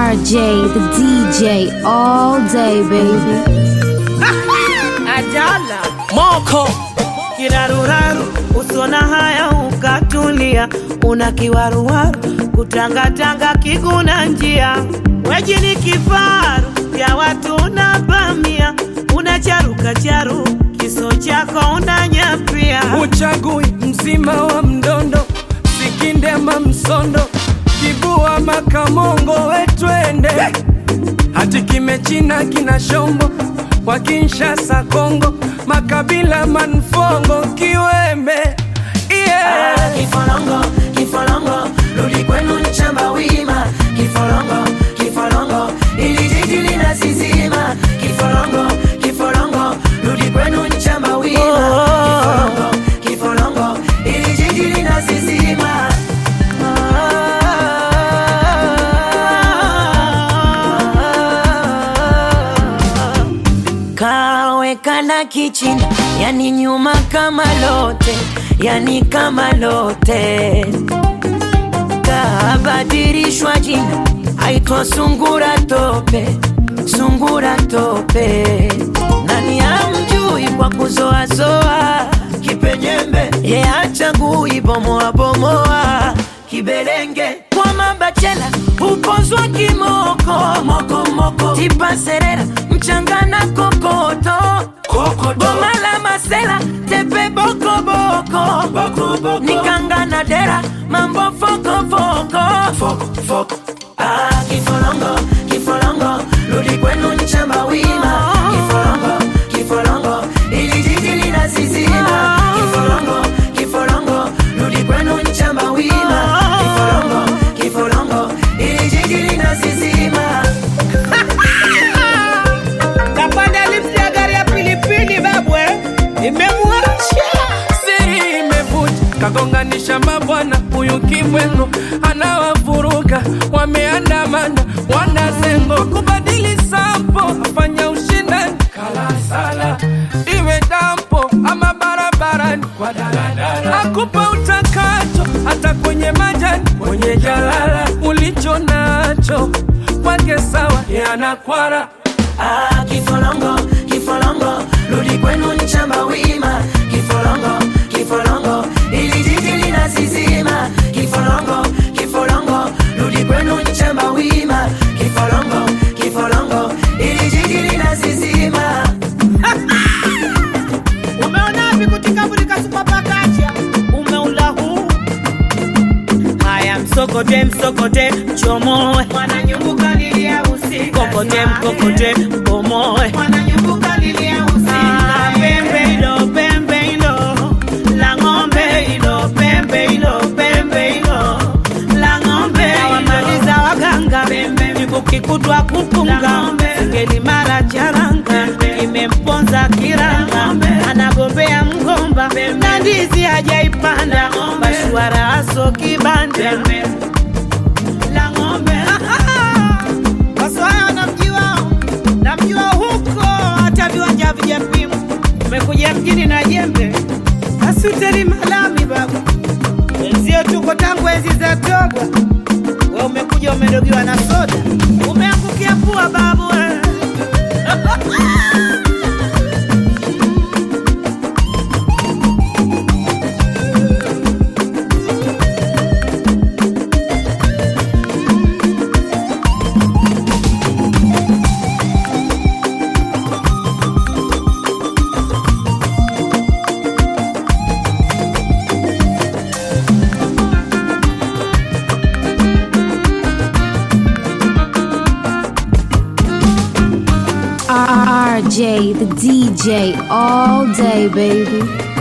RJ, the DJ, all day, baby. Ajala Moko kiraruraru, usona haya ukatulia, una kiwaruwaru, kutangatanga kiguna njia, weji ni kifaru vya watu unavamia, una charuka charu, kiso chako unanyapia, uchagui mzima wa mdondo sikinde ama msondo kibua makamongo wetwende hati kimechina kina shombo kwa Kinshasa Kongo makabila manfongo kiwembe yeah. Kifolongo, kifolongo, rudi kwenu nchamba wima. Kifolongo, kifolongo, ili jiji linasizima. Kifolongo, kifolongo, rudi kwenu nchamba wima. Kifolongo, kifolongo, ili jiji linasizima. Kawekana kichini, yani nyuma kama lote, yani kama lote. Kabadilishwa jina, aitwa sungura tope, sungura tope. Nani amjui kwa kuzoazoa kipenyembe, ye achagui bomoa bomoa kibelenge kwa mabachela upozwa kimoko moko moko tipa serera mchangana kokoto goma la masela tepe boko boko boko boko nikangana dera mambo foko foko foko foko ah kifolongo kifolongo rudi kwenu nchamba wima kifolongo kifolongo ili jiji linasizima kifolongo kifolongo rudi kwenu nchamba wima kifolongo kifolongo ili jiji linasizima kapanda lifti ya gari ya pilipili babwe, imemwacha siri imevuja kagonganisha mabwana huyu kibweno anawavuruga wameandamana wanazengo kubadili sampo afanya ushindani kalasala iwe dampo ama barabarani kwa daladala akupa utakacho hata kwenye majani kwenye jalala ulicho nacho kwake sawa yanakwara Ah, kifolongo, kifolongo, rudi kwenu nchamba wima. Kifolongo, kifolongo, ili jiji linasizima. Kifolongo, kifolongo, rudi kwenu nchamba wima. Kifolongo, kifolongo, ili jiji linasizima. Umeona vipi kutika burika supapakacha umeula huu haya msokote msokote chomoe mwananyumbuka lilia usiku kokote mkokote bomoe mwananyumbuka lilia usiku pembe ilo pembe ilo la ng'ombe ilo pembe ilo pembe ilo la ng'ombe wamaliza waganga miguu kikutwa kupunga ngeli mara charanga imemponza kiranga anagombea mgomba na ndizi hajaipanda mashwara aso kibanda la ng'ombe wasoaya wanamjua namjua huko hata viwanja vijapimwa umekuja mjini na jembe asuteri malami babu wenzio tuko tangu enzi za togwa we umekuja umedogiwa na soda umeangukia pua babu we. RJ, the DJ, all day, baby.